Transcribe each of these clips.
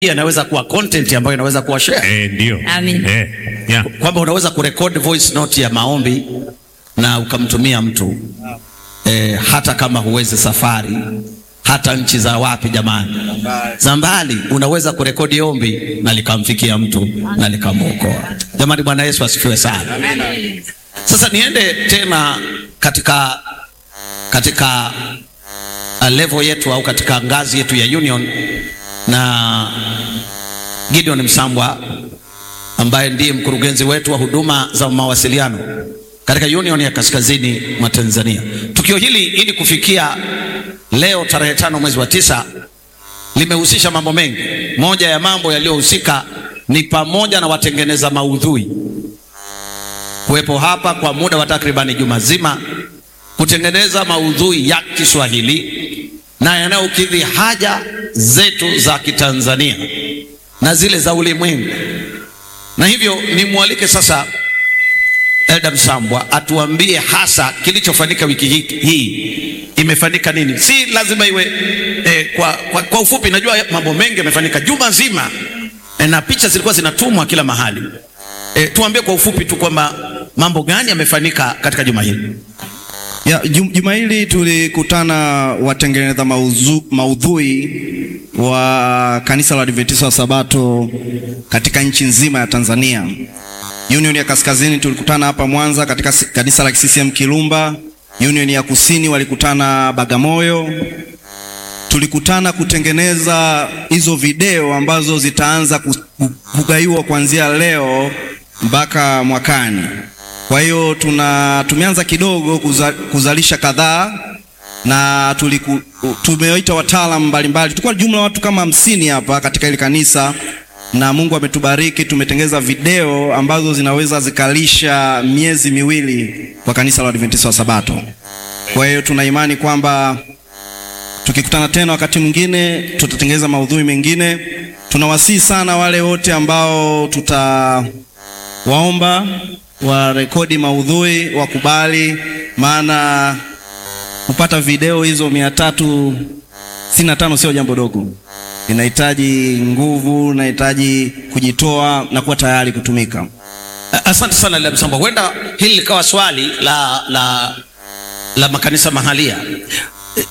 inaweza kuwa content ambayo inaweza kuwa share, Eh, ndio. Amin. Eh, yeah. kwamba unaweza kurekodi voice note ya maombi na ukamtumia mtu eh, hata kama huwezi safari, hata nchi za wapi jamani, za mbali, unaweza kurekodi ombi na likamfikia mtu na likamwokoa. Jamani, Bwana Yesu asifiwe sana. Sasa niende tena katika katika uh, level yetu au katika ngazi yetu ya union na Gideon Msambwa ambaye ndiye mkurugenzi wetu wa huduma za mawasiliano katika Union ya Kaskazini mwa Tanzania. Tukio hili ili kufikia leo tarehe tano mwezi wa tisa limehusisha mambo mengi. Moja ya mambo yaliyohusika ni pamoja na watengeneza maudhui kuwepo hapa kwa muda wa takribani juma zima kutengeneza maudhui ya Kiswahili na yanayokidhi haja zetu za Kitanzania na zile za ulimwengu. Na hivyo nimwalike sasa Elda Msambwa atuambie hasa kilichofanyika wiki hii, hii imefanyika nini. Si lazima iwe eh, kwa, kwa, kwa ufupi. Najua mambo mengi yamefanyika juma zima eh, na picha zilikuwa zinatumwa kila mahali eh, tuambie kwa ufupi tu kwamba mambo gani yamefanyika katika juma hili. Ya, jum- juma hili tulikutana watengeneza mauzu, maudhui wa kanisa la Adventista wa Sabato katika nchi nzima ya Tanzania. Union ya Kaskazini tulikutana hapa Mwanza katika si- kanisa la CCM Kirumba. Union ya Kusini walikutana Bagamoyo. Tulikutana kutengeneza hizo video ambazo zitaanza ku- ku- kugaiwa kuanzia leo mpaka mwakani. Kwa hiyo tuna tumeanza kidogo kuza, kuzalisha kadhaa na tuliku, tumewaita wataalamu mbalimbali. Tulikuwa jumla watu kama hamsini hapa katika ile kanisa, na Mungu ametubariki, tumetengeza video ambazo zinaweza zikalisha miezi miwili kwa kanisa la Adventista wa Sabato. Kwa hiyo tuna imani kwamba tukikutana tena wakati mwingine tutatengeneza maudhui mengine. Tunawasihi sana wale wote ambao tutawaomba warekodi maudhui, wakubali, maana kupata video hizo mia tatu sitini na tano sio jambo dogo. Inahitaji nguvu, inahitaji kujitoa na kuwa tayari kutumika. Asante sana Elda Msambwa, huenda hili likawa swali la, la, la makanisa mahalia. Eh,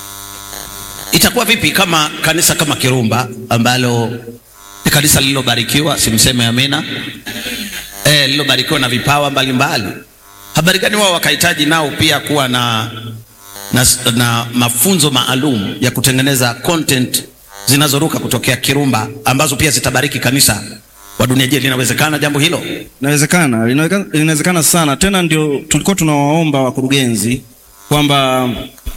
Itakuwa vipi kama kanisa kama Kirumba ambalo ni kanisa lililobarikiwa, simseme amina, eh, lililobarikiwa na vipawa mbalimbali, habari gani wao wakahitaji nao pia kuwa na, na, na mafunzo maalum ya kutengeneza content zinazoruka kutokea Kirumba ambazo pia zitabariki kanisa wa dunia. Je, linawezekana jambo hilo? Inawezekana, linaweka- linawezekana sana. Tena ndio tulikuwa tunawaomba wakurugenzi kwamba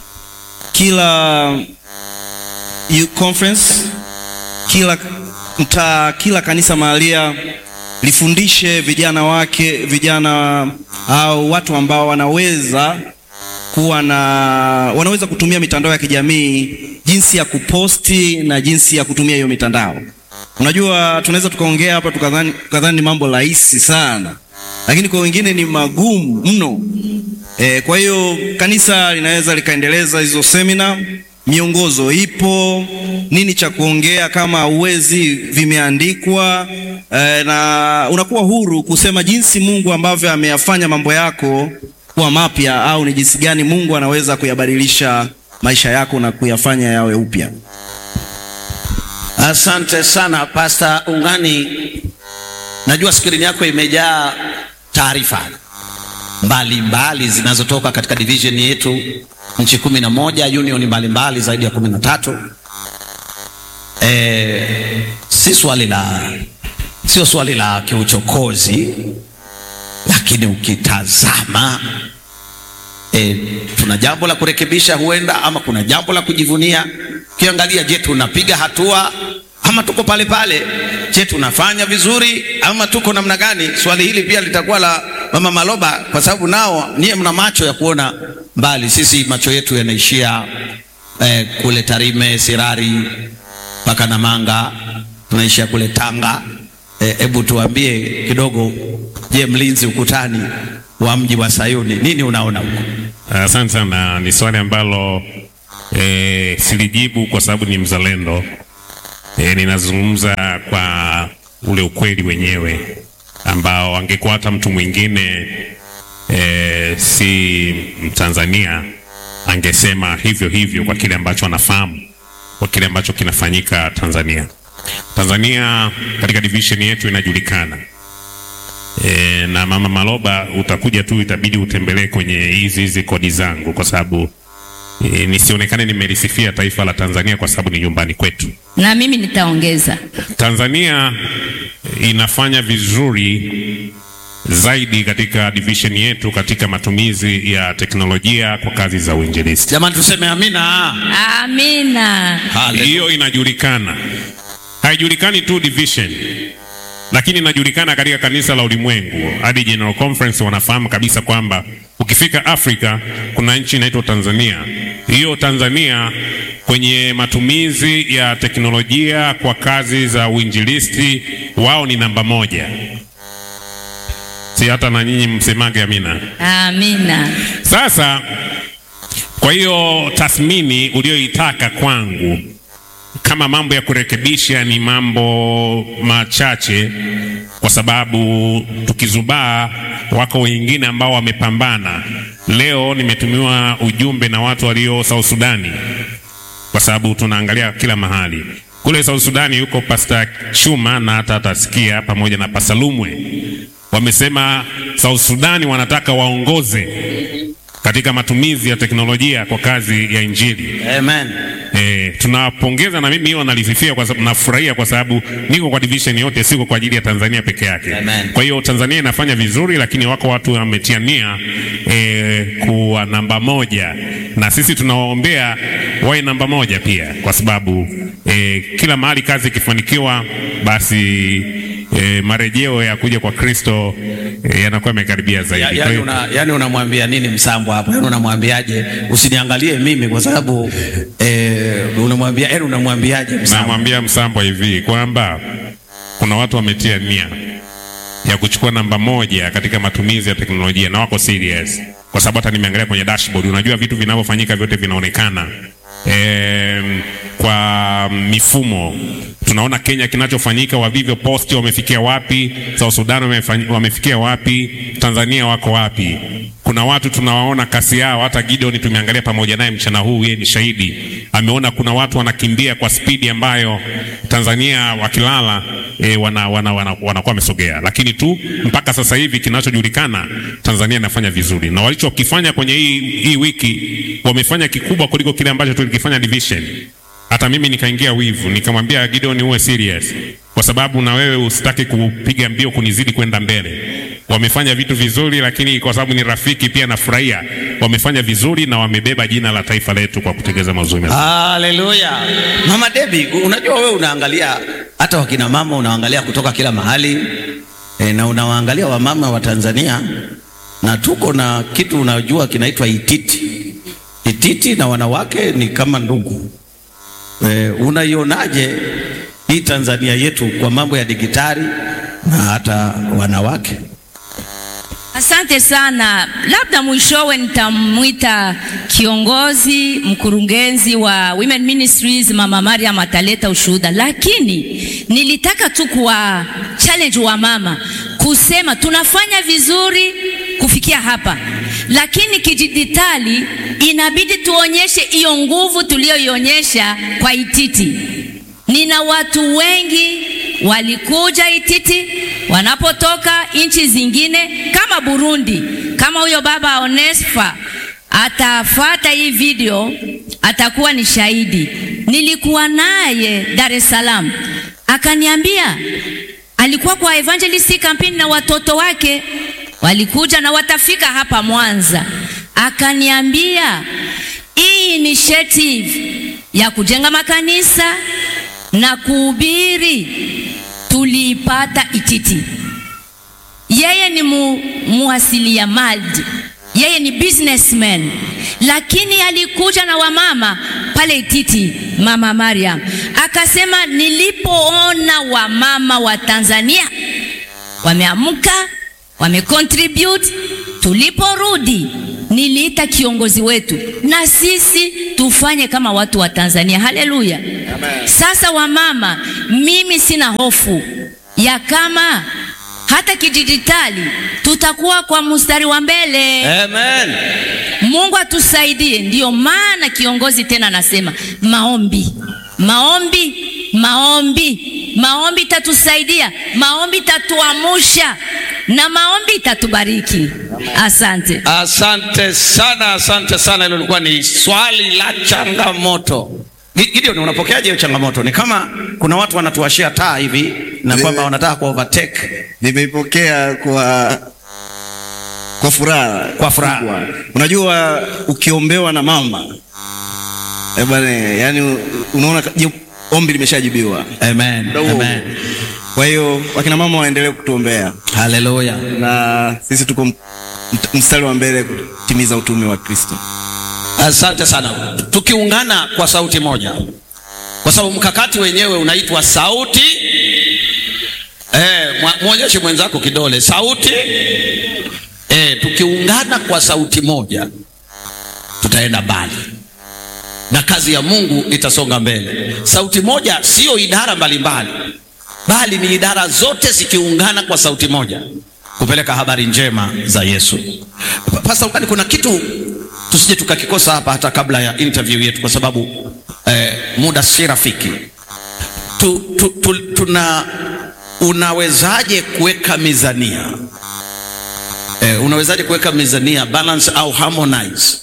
kila youth conference, kila mtaa, kila kanisa mahalia lifundishe vijana wake, vijana au watu ambao wanaweza kuwa na wanaweza kutumia mitandao ya kijamii, jinsi ya kuposti na jinsi ya kutumia hiyo mitandao. Unajua, tunaweza tukaongea hapa tukadhani tukadhani ni mambo rahisi sana, lakini kwa wengine ni magumu mno. E, kwa hiyo kanisa linaweza likaendeleza hizo semina, miongozo ipo, nini cha kuongea kama uwezi, vimeandikwa e, na unakuwa huru kusema jinsi Mungu ambavyo ameyafanya mambo yako kuwa mapya, au ni jinsi gani Mungu anaweza kuyabadilisha maisha yako na kuyafanya yawe upya. Asante sana Pasta Ungani, najua skrini yako imejaa taarifa mbalimbali zinazotoka katika division yetu nchi kumi na moja union mbalimbali zaidi ya kumi na tatu. E, si swali la sio swali la kiuchokozi, lakini ukitazama e, tuna jambo la kurekebisha huenda, ama kuna jambo la kujivunia. Ukiangalia, je, tunapiga hatua ama tuko pale pale? Je, tunafanya vizuri ama tuko namna gani? Swali hili pia litakuwa la Mama Maloba, kwa sababu nao nyie mna macho ya kuona mbali. Sisi macho yetu yanaishia eh, kule Tarime, Sirari mpaka Namanga, tunaishia kule Tanga. Hebu tuambie kidogo, je, mlinzi ukutani wa mji wa Sayuni, nini unaona huko? Asante sana, ni swali ambalo eh, silijibu kwa sababu ni mzalendo E, ninazungumza kwa ule ukweli wenyewe ambao angekuwa hata mtu mwingine e, si Mtanzania angesema hivyo hivyo kwa kile ambacho anafahamu kwa kile ambacho kinafanyika Tanzania. Tanzania katika division yetu inajulikana e, na Mama Maloba, utakuja tu, itabidi utembelee kwenye hizi hizi kodi zangu, kwa sababu e, nisionekane nimelisifia taifa la Tanzania kwa sababu ni nyumbani kwetu. Na mimi nitaongeza. Tanzania inafanya vizuri zaidi katika division yetu katika matumizi ya teknolojia kwa kazi za uinjilisti. Jamani, tuseme amina. Amina. Haleluya. Hiyo inajulikana, haijulikani tu division, lakini inajulikana katika kanisa la ulimwengu. Hadi General Conference wanafahamu kabisa kwamba ukifika Afrika kuna nchi inaitwa Tanzania. Hiyo Tanzania kwenye matumizi ya teknolojia kwa kazi za uinjilisti, wao ni namba moja, si hata na nyinyi msemage amina. Amina. Sasa kwa hiyo tathmini uliyoitaka kwangu, kama mambo ya kurekebisha ni mambo machache, kwa sababu tukizubaa, wako wengine ambao wamepambana. Leo nimetumiwa ujumbe na watu walio South Sudani, kwa sababu tunaangalia kila mahali kule South Sudani. Yuko Pastor Chuma na hata atasikia pamoja na Pastor Lumwe, wamesema South Sudani wanataka waongoze katika matumizi ya teknolojia kwa kazi ya Injili. Amen. E, tunawapongeza na mimi hiyo nalisifia kwa sababu nafurahia kwa sababu niko kwa division yote, siko kwa ajili ya Tanzania peke yake. Amen. Kwa hiyo Tanzania inafanya vizuri, lakini wako watu wametia nia e, kuwa namba moja, na sisi tunawaombea wawe namba moja pia, kwa sababu e, kila mahali kazi ikifanikiwa basi e, marejeo ya kuja kwa Kristo e, yanakuwa yamekaribia zaidi. Ya, Kwa yani, hiyo- una, yani unamwambia nini Msambo hapo? Yani unamwambiaje? Usiniangalie mimi kwa sababu eh, unamwambia yani unamwambiaje Msambo? Namwambia Msambwa hivi kwamba kuna watu wametia nia ya kuchukua namba moja katika matumizi ya teknolojia na wako serious, kwa sababu hata nimeangalia kwenye dashboard, unajua vitu vinavyofanyika vyote vinaonekana em, kwa mifumo. Tunaona Kenya kinachofanyika, Wavivyo Post wamefikia wapi, South Sudan wamefanyi- wamefikia wapi, Tanzania wako wapi. Kuna watu tunawaona kasi yao, hata Gideon tumeangalia pamoja naye mchana huu, yeye ni shahidi, ameona kuna watu wanakimbia kwa spidi ambayo Tanzania wakilala e, wana, wana, wana, wanakuwa wamesogea, lakini tu mpaka sasa hivi kinachojulikana Tanzania inafanya vizuri, na walichokifanya kwenye hii, hii wiki wamefanya kikubwa kuliko kile ambacho tulikifanya division. Hata mimi nikaingia wivu, nikamwambia Gideon, uwe serious kwa sababu na wewe usitaki kupiga mbio kunizidi kwenda mbele. Wamefanya vitu vizuri, lakini kwa sababu ni rafiki pia nafurahia, wamefanya vizuri na wamebeba jina la taifa letu kwa kutegeza mazuri mazuri. Haleluya. Mama Debi, unajua wewe unaangalia hata wakina mama unaangalia kutoka kila mahali e, na unawaangalia wamama wa Tanzania na tuko na kitu unajua kinaitwa ititi. Ititi na wanawake ni kama ndugu. E, unaionaje hii Tanzania yetu kwa mambo ya digitali na hata wanawake? Asante sana. Labda mwishowe nitamwita kiongozi mkurugenzi wa Women Ministries Mama Mariam ataleta ushuhuda, lakini nilitaka tu kuwa challenge wa mama kusema tunafanya vizuri kufikia hapa, lakini kidijitali inabidi tuonyeshe hiyo nguvu tuliyoionyesha kwa Ititi. Nina watu wengi walikuja Ititi wanapotoka nchi zingine kama Burundi, kama huyo baba Onesfa atafata hii video, atakuwa ni shahidi. Nilikuwa naye Dar es Salaam, akaniambia alikuwa kwa evangelist campaign na watoto wake walikuja na watafika hapa Mwanza. Akaniambia hii initiative ya kujenga makanisa na kuhubiri tuliipata Ititi. Yeye ni mu, muasiliamali, yeye ni businessman, lakini alikuja na wamama pale Ititi, mama Mariam akasema, nilipoona wamama wa Tanzania wameamka wamecontribute, tuliporudi niliita kiongozi wetu, na sisi tufanye kama watu wa Tanzania. Haleluya! Sasa wamama, mimi sina hofu ya kama hata kidijitali tutakuwa kwa mstari wa mbele. Amen. Mungu atusaidie. Ndiyo maana kiongozi tena anasema maombi, maombi, maombi. Maombi itatusaidia, maombi itatuamusha na maombi itatubariki. Asante. Asante sana, asante sana. Hilo lilikuwa ni swali la changamoto. Gi- Gideon, unapokeaje hiyo changamoto? Ni kama kuna watu wanatuashia taa hivi na kwamba wanataka ku overtake. Nimeipokea kwa kwa furaha Kwa furaha. kubwa. Unajua ukiombewa na mama eh bwana, yani unaona ka- jibu- ombi limeshajibiwa. Amen. Muda huo Amen. huo. Kwa hiyo wakina mama waendelee kutuombea Haleluya. na sisi tuko m- mt- mstari wa mbele kutimiza utume wa Kristo. Asante sana. Tukiungana kwa sauti moja, kwa sababu mkakati wenyewe unaitwa sauti. Eh, mwa- mwonyeshe mwenzako kidole, sauti. Eh, tukiungana kwa sauti moja tutaenda mbali na kazi ya Mungu itasonga mbele. Sauti moja sio idara mbalimbali, bali ni idara zote zikiungana kwa sauti moja kupeleka habari njema za Yesu. Pa- Pastor Ukani, kuna kitu tusije tukakikosa hapa hata kabla ya interview yetu, kwa sababu eh, muda si rafiki. Tu, tu, tu, tuna unawezaje kuweka mizania eh, unawezaje kuweka mizania balance au harmonize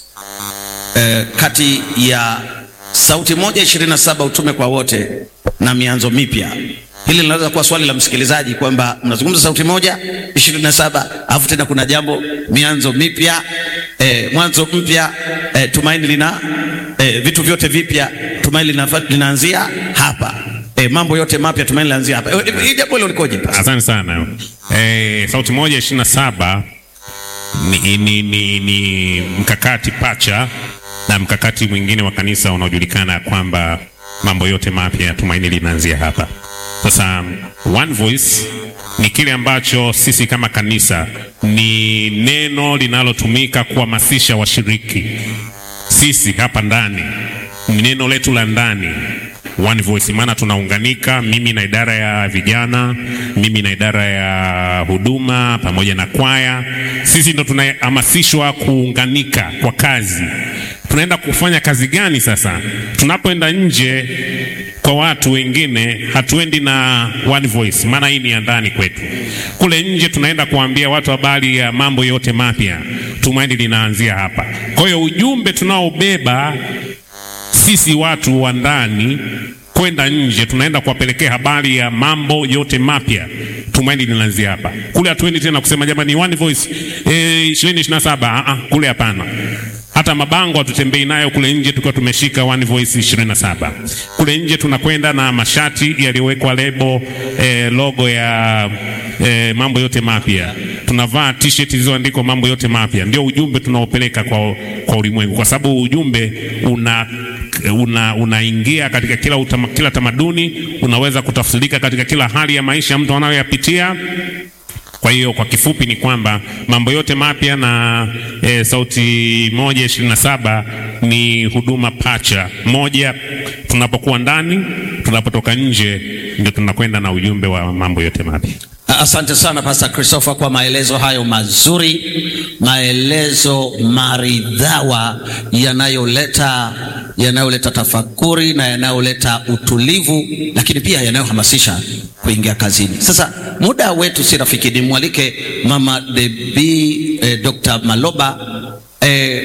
eh, kati ya sauti moja ishirini na saba utume kwa wote na mianzo mipya. Hili linaweza kuwa swali la msikilizaji kwamba mnazungumza sauti moja ishirini na saba alafu tena kuna jambo mianzo mipya eh, mwanzo mpya eh, tumaini lina eh, vitu vyote vipya tumaini lina, linaanzia hapa eh, mambo yote mapya tumaini linaanzia hapa. Eh, Hii jambo hilo likoje? Pastor? Asante sana. Eh, sauti moja ishirini na saba ni, ni, ni, ni mkakati pacha na mkakati mwingine wa kanisa unaojulikana kwamba mambo yote mapya tumaini linaanzia hapa. Sasa one voice ni kile ambacho sisi kama kanisa ni neno linalotumika kuhamasisha washiriki sisi hapa ndani ni neno letu la ndani one voice, maana tunaunganika, mimi na idara ya vijana, mimi na idara ya huduma pamoja na kwaya. Sisi ndo tunahamasishwa kuunganika kwa kazi. Tunaenda kufanya kazi gani sasa? Tunapoenda nje kwa watu wengine, hatuendi na one voice, maana hii ni ya ndani kwetu. Kule nje tunaenda kuambia watu habari ya mambo yote mapya, tumaini linaanzia hapa. Kwa hiyo ujumbe tunaobeba sisi watu wa ndani kwenda nje, tunaenda kuwapelekea habari ya mambo yote mapya. Tumaini linaanzia hapa. Kule hatuendi tena kusema jamani, one voice eh, ishirini ishirini na saba. Ah, ah, kule hapana. Hata mabango hatutembei nayo kule nje tukiwa tumeshika one voice ishirini na saba. Kule nje tunakwenda na mashati yaliyowekwa lebo eh, logo ya eh, mambo yote mapya. Tunavaa t-shirt zilizoandikwa mambo yote mapya. Ndio ujumbe tunaopeleka kwa, kwa ulimwengu, kwa sababu ujumbe una una unaingia katika kila utama, kila tamaduni, unaweza kutafsirika katika kila hali ya maisha mtu anayoyapitia. Kwa hiyo kwa kifupi ni kwamba mambo yote mapya na e, sauti moja ishirini na saba ni huduma pacha moja. Tunapokuwa ndani, tunapotoka nje, ndio tunakwenda na ujumbe wa mambo yote mapya. Asante sana Pastor Christopher kwa maelezo hayo mazuri, maelezo maridhawa yanayoleta yanayoleta tafakuri na yanayoleta utulivu, lakini pia yanayohamasisha kuingia kazini. Sasa muda wetu si rafiki, nimwalike Mama Debi eh, Dr. Maloba eh,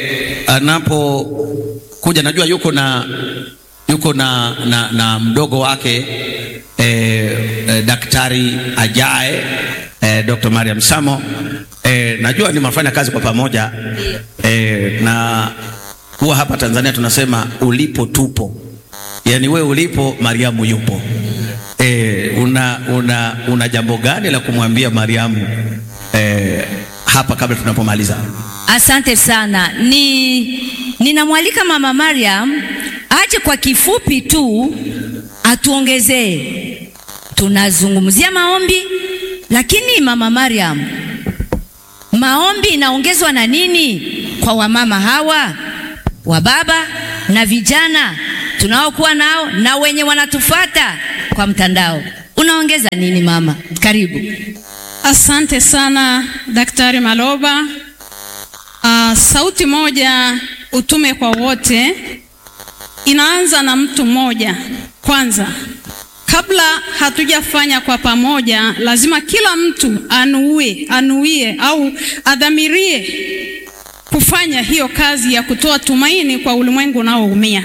anapokuja, najua yuko na yuko na, na, na mdogo wake eh, eh, daktari ajaye eh, Dr. Mariam Samo eh, najua ni mafanya kazi kwa pamoja eh, na huwa hapa Tanzania tunasema ulipo tupo, yaani we ulipo Mariamu yupo. Eh, una, una, una jambo gani la kumwambia Mariamu eh, hapa kabla tunapomaliza? Asante sana. Ni ninamwalika Mama Mariam aje kwa kifupi tu atuongezee. Tunazungumzia maombi, lakini Mama Mariam, maombi inaongezwa na nini? kwa wamama hawa wa baba na vijana tunaokuwa nao na wenye wanatufata kwa mtandao. Unaongeza nini mama? Karibu. Asante sana Daktari Maloba. Uh, sauti moja utume kwa wote inaanza na mtu mmoja kwanza. Kabla hatujafanya kwa pamoja, lazima kila mtu anuie, anuie au adhamirie kufanya hiyo kazi ya kutoa tumaini kwa ulimwengu unaoumia.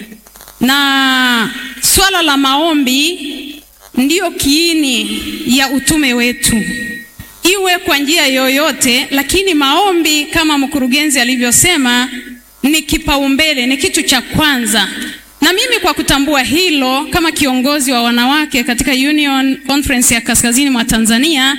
Na swala la maombi ndiyo kiini ya utume wetu, iwe kwa njia yoyote, lakini maombi kama mkurugenzi alivyosema ni kipaumbele, ni kitu cha kwanza. Na mimi kwa kutambua hilo kama kiongozi wa wanawake katika Union Conference ya Kaskazini mwa Tanzania,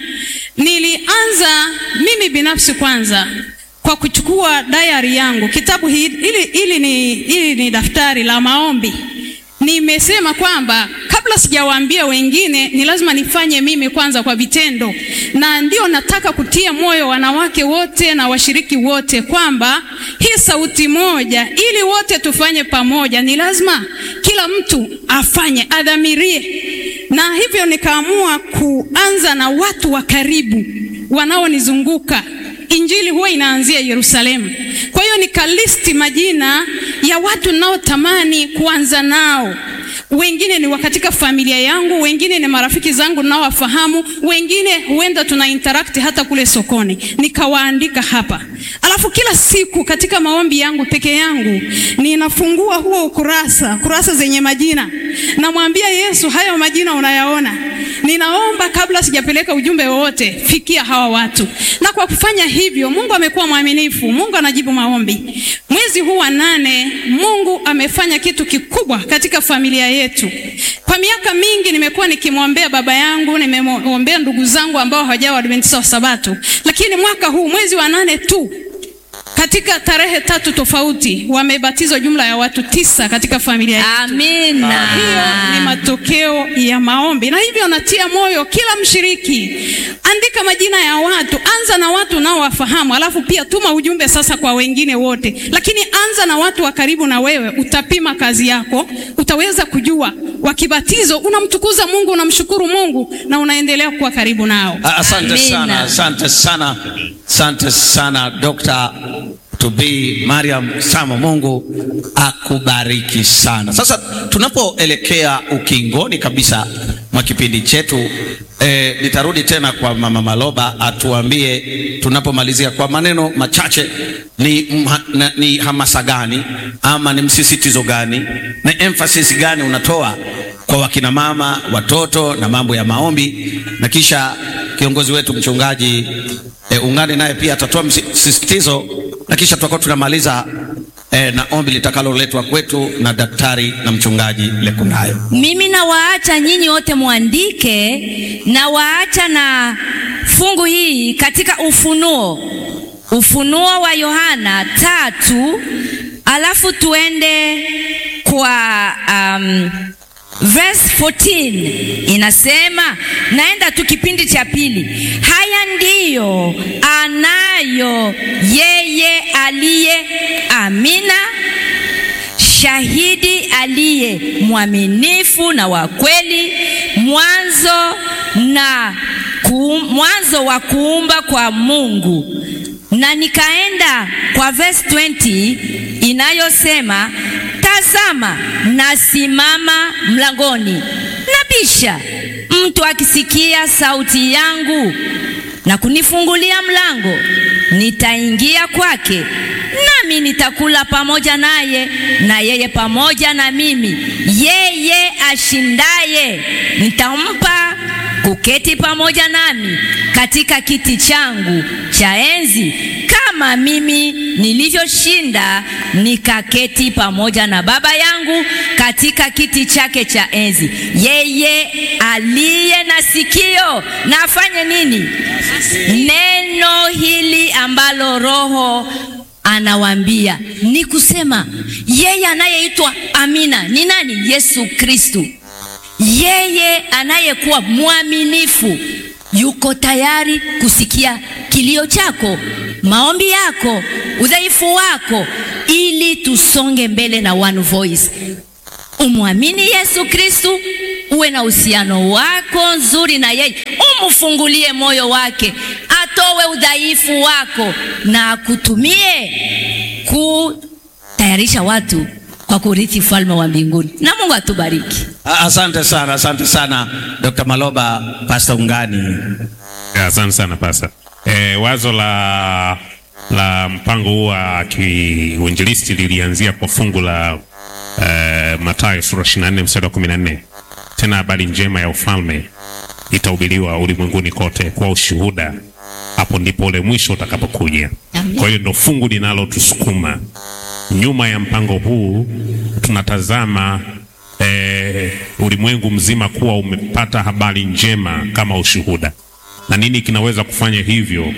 nilianza mimi binafsi kwanza kwa kuchukua diary yangu, kitabu hili, ili, ili, ni, ili ni daftari la maombi. Nimesema kwamba kabla sijawaambia wengine, ni lazima nifanye mimi kwanza kwa vitendo, na ndio nataka kutia moyo wanawake wote na washiriki wote kwamba hii sauti moja, ili wote tufanye pamoja, ni lazima kila mtu afanye, adhamirie. Na hivyo nikaamua kuanza na watu wa karibu wanaonizunguka. Injili huwa inaanzia Yerusalemu. Kwa hiyo nikalisti majina ya watu ninaotamani kuanza nao. Wengine ni wa katika familia yangu, wengine ni marafiki zangu ninaowafahamu, wengine huenda tuna interact hata kule sokoni. Nikawaandika hapa. Alafu kila siku katika maombi yangu peke yangu ninafungua huo ukurasa, kurasa zenye majina. Namwambia Yesu, hayo majina unayaona. Ninaomba kabla sijapeleka ujumbe wowote, fikia hawa watu. Na kwa kufanya hivyo, Mungu amekuwa mwaminifu. Mungu anajibu maombi. Mwezi huu wa nane, Mungu amefanya kitu kikubwa katika familia yetu. Kwa miaka mingi nimekuwa nikimwombea baba yangu, nimemwombea ndugu zangu ambao hawajawa Waadventista wa Sabato, lakini mwaka huu mwezi wa nane tu katika tarehe tatu tofauti wamebatizwa jumla ya watu tisa katika familia yetu. Amina. Hiyo ni matokeo ya maombi, na hivyo natia moyo kila mshiriki, andika majina ya watu, anza na watu unaowafahamu, alafu pia tuma ujumbe sasa kwa wengine wote, lakini anza na watu wa karibu na wewe. Utapima kazi yako, utaweza kujua wakibatizwa unamtukuza Mungu, unamshukuru Mungu na unaendelea kuwa karibu nao. Asante Amina. sana, asante sana, asante sana Dr. to be Mariam Samo, Mungu akubariki sana. Sasa tunapoelekea ukingoni kabisa mwa kipindi chetu eh, nitarudi tena kwa Mama Maloba atuambie tunapomalizia kwa maneno machache ni, mha, na, ni hamasa gani ama ni msisitizo gani na emphasis gani unatoa kwa wakina mama, watoto na mambo ya maombi, na kisha kiongozi wetu mchungaji e, ungane naye pia atatoa msisitizo, na kisha tutakuwa tunamaliza e, na ombi litakaloletwa kwetu na daktari na mchungaji Lekundayo. Mimi nawaacha nyinyi wote mwandike, na waacha na fungu hii katika Ufunuo, Ufunuo wa Yohana tatu, alafu tuende kwa um, verse 14 inasema, naenda tu kipindi cha pili. Haya ndiyo anayo yeye aliye Amina shahidi aliye mwaminifu na wa kweli, mwanzo na ku, mwanzo wa kuumba kwa Mungu. Na nikaenda kwa verse 20 inayosema, tazama nasimama mlangoni nabisha, mtu akisikia sauti yangu na kunifungulia mlango, nitaingia kwake nami nitakula pamoja naye na yeye pamoja na mimi. Yeye ashindaye nitampa kuketi pamoja nami katika kiti changu cha enzi, kama mimi nilivyoshinda nikaketi pamoja na Baba yangu katika kiti chake cha enzi. Yeye aliye na sikio na afanye nini? Neno hili ambalo Roho anawaambia ni kusema yeye anayeitwa Amina ni nani? Yesu Kristu. Yeye anayekuwa mwaminifu yuko tayari kusikia kilio chako, maombi yako, udhaifu wako, ili tusonge mbele na one voice. Umwamini Yesu Kristu, uwe na uhusiano wako nzuri na yeye, umfungulie moyo wake, atowe udhaifu wako na akutumie kutayarisha watu kwa kurithi ufalme wa mbinguni. Na Mungu atubariki. Ah, Asante sana, asante sana Dr. Maloba, Pastor Ungani. Ya, Asante sana pasa. E, wazo la la mpango huu wa kiuinjilisti lilianzia kwa fungu la e, Mathayo sura 24 mstari wa 14. Tena habari njema ya ufalme itahubiriwa ulimwenguni kote kwa ushuhuda, hapo ndipo ule mwisho utakapokuja. Amen. Kwa hiyo ndo fungu linalotusukuma nyuma ya mpango huu. Tunatazama eh, ulimwengu mzima kuwa umepata habari njema kama ushuhuda, na nini kinaweza kufanya hivyo?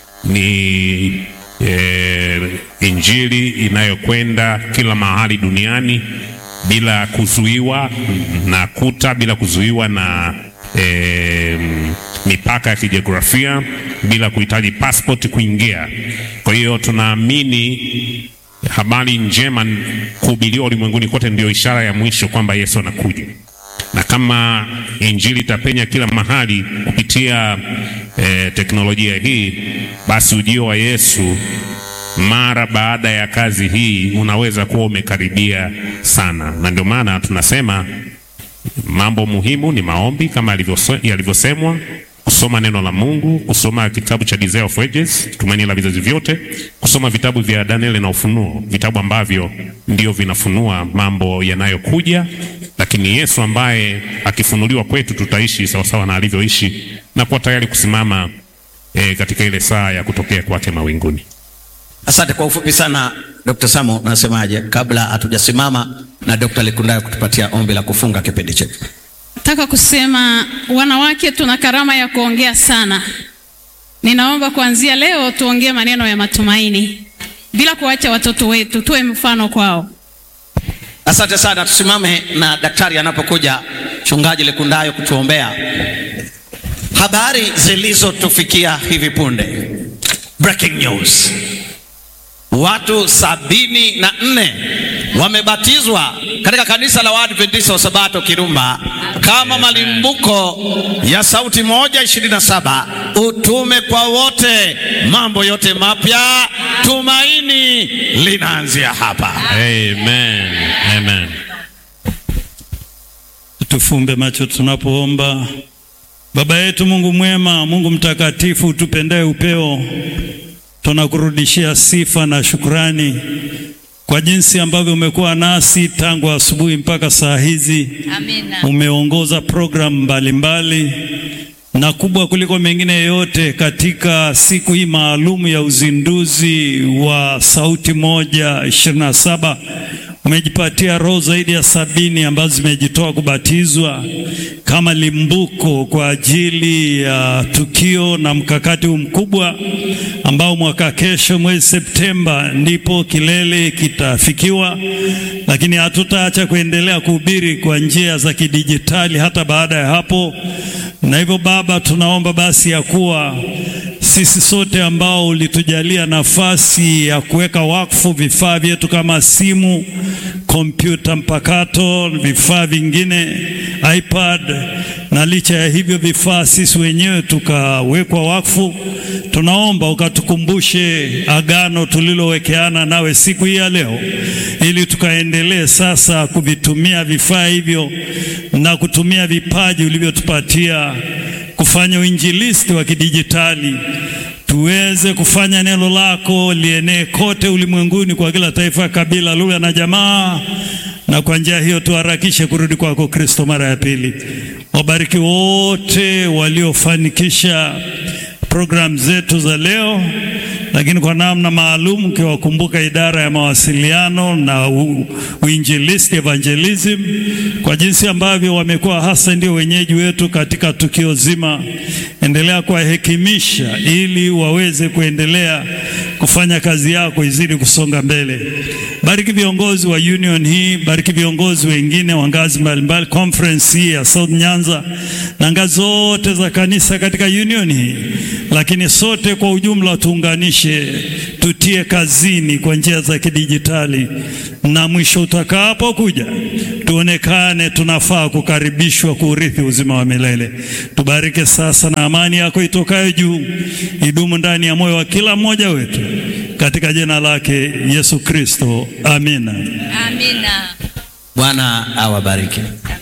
Ni eh, injili inayokwenda kila mahali duniani bila kuzuiwa na kuta, bila kuzuiwa na eh, mipaka ya kijiografia, bila kuhitaji passport kuingia. Kwa hiyo tunaamini habari njema kuhubiriwa ulimwenguni kote ndio ishara ya mwisho kwamba Yesu anakuja, na kama injili itapenya kila mahali kupitia eh, teknolojia hii, basi ujio wa Yesu mara baada ya kazi hii unaweza kuwa umekaribia sana, na ndio maana tunasema mambo muhimu ni maombi kama yalivyose- yalivyosemwa, kusoma neno la Mungu, kusoma kitabu cha Desire of Ages, tumaini la vizazi vyote, kusoma vitabu vya Danieli na Ufunuo, vitabu ambavyo ndio vinafunua mambo yanayokuja, lakini Yesu ambaye akifunuliwa kwetu tutaishi sawasawa na alivyoishi na kuwa tayari kusimama e, katika ile saa ya kutokea kwake mawinguni. Asante kwa ufupi sana Dr. Samo, unasemaje kabla hatujasimama na Dr. Lekundayo kutupatia ombi la kufunga kipindi chetu? Nataka kusema wanawake tuna karama ya kuongea sana. Ninaomba kuanzia leo tuongee maneno ya matumaini bila kuacha watoto wetu, tuwe mfano kwao. Asante sana, tusimame na daktari anapokuja mchungaji Lekundayo kutuombea. Habari zilizotufikia hivi punde, breaking news, watu sabini na nne wamebatizwa katika kanisa la Waadventista wa Sabato Kirumba kama malimbuko ya sauti moja ishirini na saba utume kwa wote, mambo yote mapya, tumaini linaanzia hapa. Amen. Amen. Tufumbe macho tunapoomba. Baba yetu Mungu mwema, Mungu mtakatifu, tupendaye upeo, tunakurudishia sifa na shukrani kwa jinsi ambavyo umekuwa nasi tangu asubuhi mpaka saa hizi. Amina. Umeongoza programu mbalimbali na kubwa kuliko mengine yote katika siku hii maalum ya uzinduzi wa Sauti Moja ishirini na saba umejipatia roho zaidi ya sabini ambazo zimejitoa kubatizwa kama limbuko kwa ajili ya tukio na mkakati huu mkubwa ambao mwaka kesho mwezi Septemba ndipo kilele kitafikiwa, lakini hatutaacha kuendelea kuhubiri kwa njia za kidijitali hata baada ya hapo. Na hivyo Baba, tunaomba basi ya kuwa sisi sote ambao ulitujalia nafasi ya kuweka wakfu vifaa vyetu kama simu, kompyuta mpakato, vifaa vingine, iPad, na licha ya hivyo vifaa sisi wenyewe tukawekwa wakfu, tunaomba ukatukumbushe agano tulilowekeana nawe siku hii ya leo, ili tukaendelee sasa kuvitumia vifaa hivyo na kutumia vipaji ulivyotupatia kufanya uinjilisti wa kidijitali tuweze kufanya neno lako lienee kote ulimwenguni kwa kila taifa, kabila, lugha na jamaa, na kwa njia hiyo tuharakishe kurudi kwako Kristo mara ya pili. Wabariki wote waliofanikisha programu zetu za leo, lakini kwa namna maalum ukiwakumbuka idara ya mawasiliano na u- uinjilisti evangelism, kwa jinsi ambavyo wamekuwa hasa ndio wenyeji wetu katika tukio zima. Endelea kuwahekimisha ili waweze kuendelea kufanya kazi yako izidi kusonga mbele, Bariki viongozi wa union hii, bariki viongozi wengine wa ngazi mbalimbali, conference hii ya South Nyanza na ngazi zote za kanisa katika union hii, lakini sote kwa ujumla tuunganishe, tutie kazini kwa njia za kidijitali, na mwisho utakapokuja tuonekane tunafaa kukaribishwa kuurithi uzima wa milele. Tubariki sasa, na amani yako itokayo juu idumu ndani ya moyo wa kila mmoja wetu, katika jina lake Yesu Kristo, amina. Amina. Bwana awabariki.